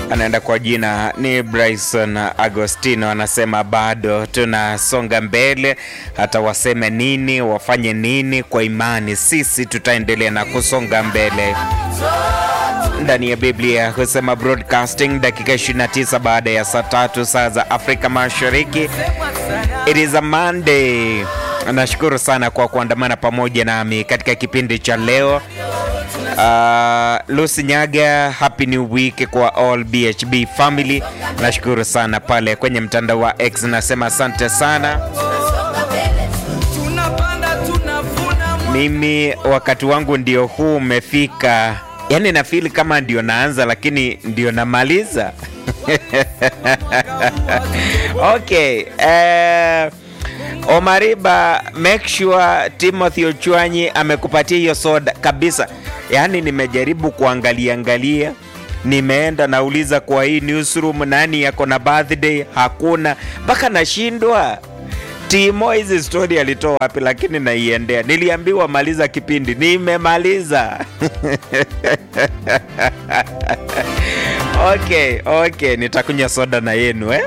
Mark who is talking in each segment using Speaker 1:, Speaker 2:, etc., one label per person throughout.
Speaker 1: anaenda kwa jina ni Bryson Agostino, anasema bado tunasonga mbele, hata waseme nini, wafanye nini, kwa imani sisi tutaendelea na kusonga mbele ndani ya Biblia husema broadcasting dakika 29 baada ya saa tatu saa za Afrika Mashariki. It is a Monday. Nashukuru sana kwa kuandamana pamoja nami katika kipindi cha leo. Uh, Lucy Nyaga, happy new week kwa all BHB family. Nashukuru sana pale kwenye mtandao wa X, nasema asante sana. Mimi wakati wangu ndio huu umefika, yaani nafili kama ndio naanza lakini ndio namaliza. Okay, eh, Omariba, make sure Timothy Ochwanyi amekupatia hiyo soda kabisa. Yaani nimejaribu kuangalia angalia, nimeenda nauliza kwa hii newsroom nani yako na birthday, hakuna, mpaka nashindwa Timo hizi story alitoa wapi? Lakini naiendea, niliambiwa maliza kipindi, nimemaliza. Okay, okay, nitakunywa soda na yenu eh?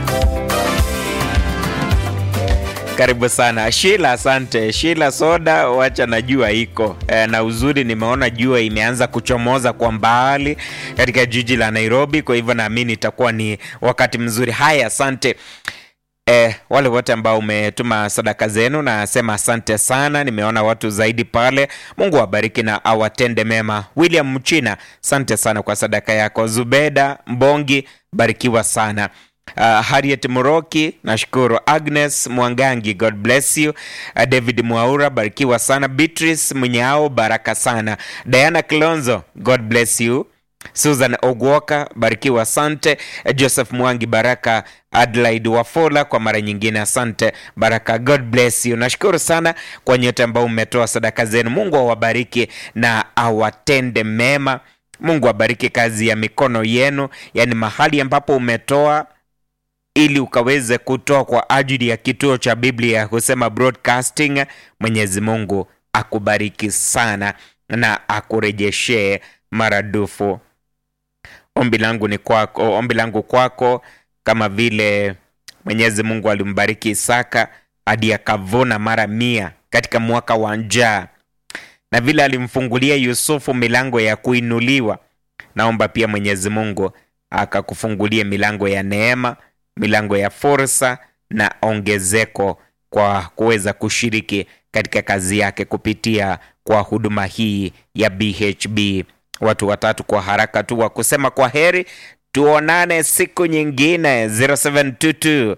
Speaker 1: Karibu sana Shila, asante Shila. Soda wacha na jua iko e, na uzuri nimeona jua imeanza kuchomoza kwa mbali katika jiji la Nairobi, kwa hivyo naamini itakuwa ni wakati mzuri. Haya, asante e, wale wote ambao umetuma sadaka zenu, nasema asante sana. Nimeona watu zaidi pale, Mungu awabariki na awatende mema. William Mchina, asante sana kwa sadaka yako. Zubeda Mbongi, barikiwa sana. Uh, Harriet Muroki nashukuru. Agnes Mwangangi, God bless you. Uh, David Mwaura barikiwa sana. Beatrice Mnyao baraka sana. Diana Kilonzo, God bless you. Susan Ogwoka barikiwa, asante. Uh, Joseph Mwangi baraka. Adelaide Wafola kwa mara nyingine asante. Baraka, God bless you. Nashukuru sana kwa nyote ambao mmetoa sadaka zenu. Mungu awabariki na awatende mema. Mungu abariki kazi ya mikono yenu, yaani mahali ambapo umetoa ili ukaweze kutoa kwa ajili ya kituo cha Biblia husema broadcasting. Mwenyezi Mungu akubariki sana na akurejeshee maradufu. Ombi langu ni kwako, ombi langu kwako, kama vile Mwenyezi Mungu alimbariki Isaka hadi akavuna mara mia katika mwaka wa njaa, na vile alimfungulia Yusufu milango ya kuinuliwa, naomba pia Mwenyezi Mungu akakufungulie milango ya neema milango ya fursa na ongezeko kwa kuweza kushiriki katika kazi yake kupitia kwa huduma hii ya BHB. Watu watatu kwa haraka tu wa kusema kwa heri, tuonane siku nyingine. 0722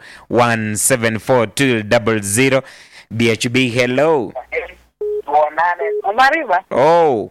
Speaker 1: 174 BHB. Hello.
Speaker 2: Omariba,
Speaker 1: Oh,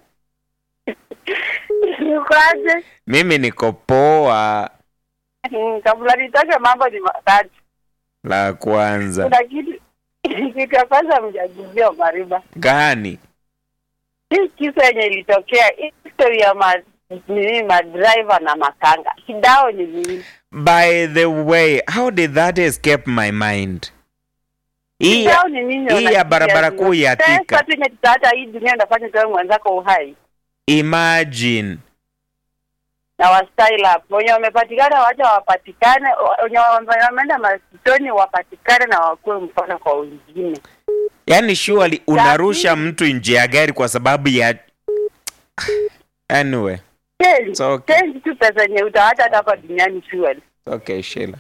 Speaker 2: nikoaje?
Speaker 1: mimi niko poa.
Speaker 2: Mm, Kabla nitoke mambo ni matatu.
Speaker 1: La kwanza
Speaker 2: Kuna kitu kitu ya kwanza mjaguzia Omariba,
Speaker 1: gani?
Speaker 2: hii kisa yenye ilitokea hii story ya ma nini madriver na makanga, kidao ni nini?
Speaker 1: By the way, how did that escape my mind? Hii
Speaker 2: Kidao ni nini?
Speaker 1: hii ya
Speaker 2: Unafikiria
Speaker 1: barabara
Speaker 2: zina
Speaker 1: kuu ya
Speaker 2: pesa
Speaker 1: Thika.
Speaker 2: tu yenye tutaacha hii dunia ndafanya tuwe mwenzako uhai
Speaker 1: imagine
Speaker 2: na wastyle up wenye wamepatikana wacha wapatikane, wenye wame- wameenda masitoni wapatikane na wakuwe mfano kwa wengine.
Speaker 1: yani surely unarusha
Speaker 2: Lakini-
Speaker 1: mtu nje ya gari kwa sababu ya anyway
Speaker 2: Change,
Speaker 1: It's okay.
Speaker 2: change tu pesa yenye utaacha hata hapa duniani fuel.
Speaker 1: okay Sheila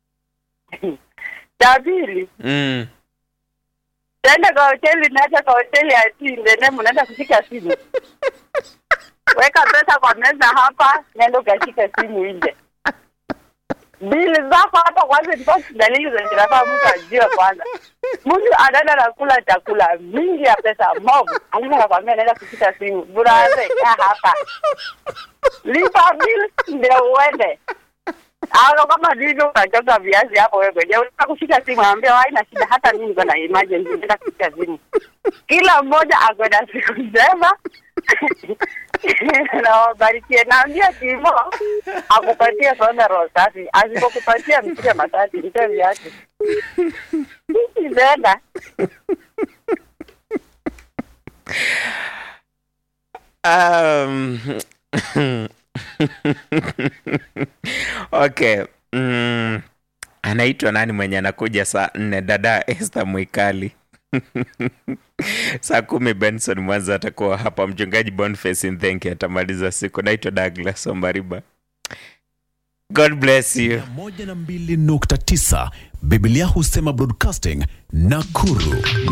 Speaker 2: Cha pili,
Speaker 1: mm.
Speaker 2: tenda kwa hoteli, naacha kwa hoteli ya Tindene, mnaenda kushika simu. Weka pesa kwa meza hapa, nenda ukashika simu nje. Bili zako hapa kwanza, ndipo dalili zenye zinafaa mtu ajue kwanza. Mtu anaenda na kula chakula mingi ya pesa mob, alafu anakwambia naenda kushika simu. Buraze, kaa hapa, lipa bill ndio uende. Au kama ndivyo unachota viazi hapo wewe mwenyewe unataka kushika simu, anambia haina shida, hata mimi niko na emergency, nataka kushika simu. Kila mmoja ako na siku njema na wabarikie. Naambia Timo akupatie soda roho safi, asipokupatia mpige matatu, mpe viazi imeenda.
Speaker 1: um, okay mm, anaitwa nani mwenye anakuja saa nne dada Esther Mwikali saa kumi Benson Mwanza atakuwa hapa, mchungaji Boniface Nthenki atamaliza siku. Naitwa Douglas Omariba. God bless you.
Speaker 3: moja na mbili nukta tisa Biblia husema broadcasting Nakuru